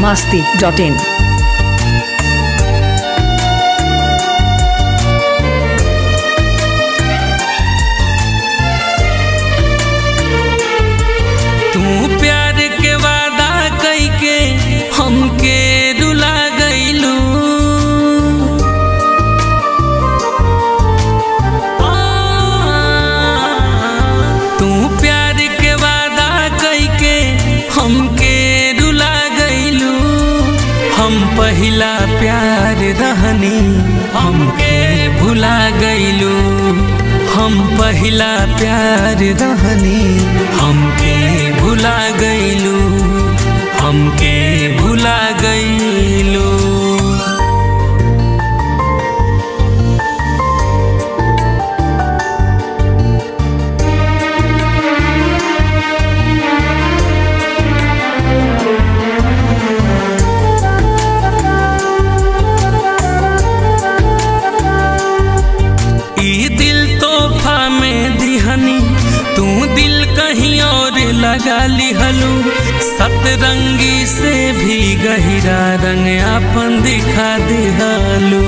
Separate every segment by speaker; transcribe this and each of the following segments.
Speaker 1: masti.in.
Speaker 2: तू प्यार के वादा कई के हमके रुला गईलू तू प्यार के वादा कई के हमके रुला गईलू हम पहिला प्यार रहनी हमके भुला गईलू हम पहिला प्यार रहनी हमके भुला गईलू हमके भुला गईलू ई दिल तोहफा में दिहनी तू दिल कहीं और लगा लिहलू सतरंगी से भी गहिरा रंग अपन दिखा दिहलू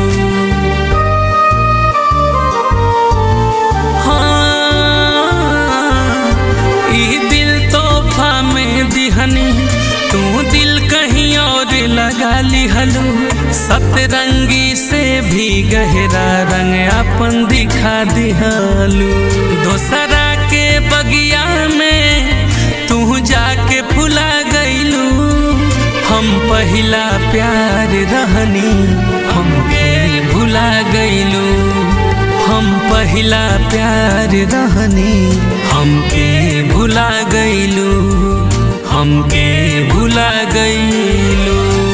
Speaker 2: हाँ, ई दिल तोहफा में दिहनी तू दिल कहीं और लगा लिहलू सतरंगी से भी गहरा रंग अपन दिखा दिहलू दोसरा के बगिया में तू जाके फुला गईलू हम पहिला प्यार रहनी हमके भुला गईलू हम पहिला प्यार रहनी हमके भुला गईलू हमके भुला गईलू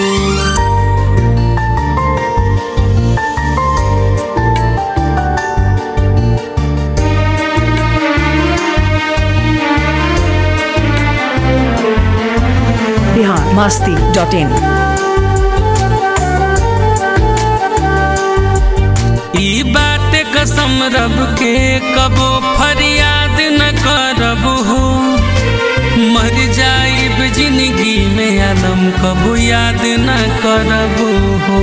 Speaker 1: Bihar masti.in.
Speaker 2: ई बात कसम रब के कबो फरियाद न करब हो मर जाइब जिंदगी में आलम कबो याद न करब हो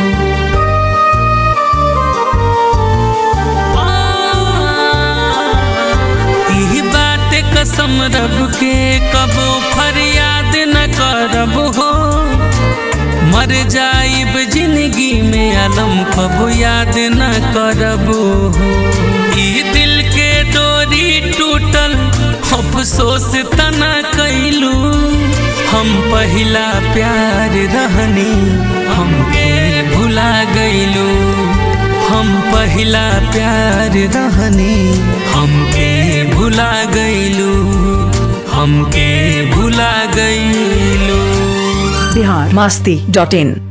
Speaker 2: ई बात कसम रब के कबो फरियाद न करब हो मर जाइब जिंदगी में आलम कबो याद न करब हो ई दिल के डोरी टूटल अफसोस तना कैलू हम पहिला प्यार रहनी हमके भुला गईलू हम पहिला प्यार रहनी हमके भुला गईलू हमके भुला गईलू
Speaker 1: Bihar masti.in.